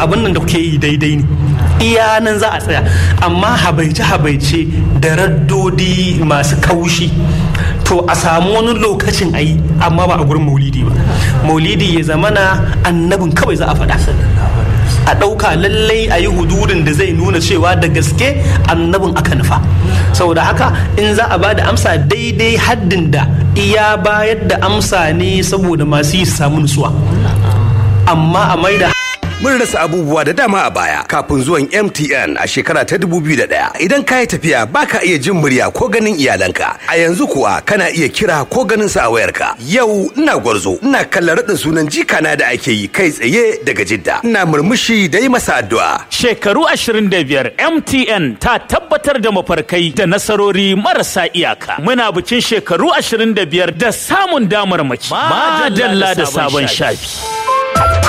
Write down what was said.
abin nan da kuke yi daidai ne iya nan za a tsaya amma habaice habaice da raddodi masu kaushi to a samu wani lokacin a yi amma ba a gurin maulidi ba maulidi ya zamana annabin kawai za a faɗa a ɗauka lallai a yi hududin da zai nuna cewa da gaske annabin aka nufa saboda haka in za a ba da amsa daidai haddin da iya bayar da amsa ne saboda masu yi su samu nutsuwa amma a maida Mun rasa abubuwa da dama a baya kafin zuwan MTN a shekara ta 2001. Idan ka yi tafiya baka iya jin murya ko ganin iyalanka. A yanzu kuwa kana iya kira ko ganin sa a wayarka. Yau ina gwarzo, ina kallon raɗin sunan jikana da ake yi kai tsaye daga Jidda. Ina murmushi da yi masa addu'a. Shekaru 25 MTN ta tabbatar da mafarkai da nasarori marasa iyaka. Muna bikin shekaru 25 da samun damar maki. Madalla da sabon shafi.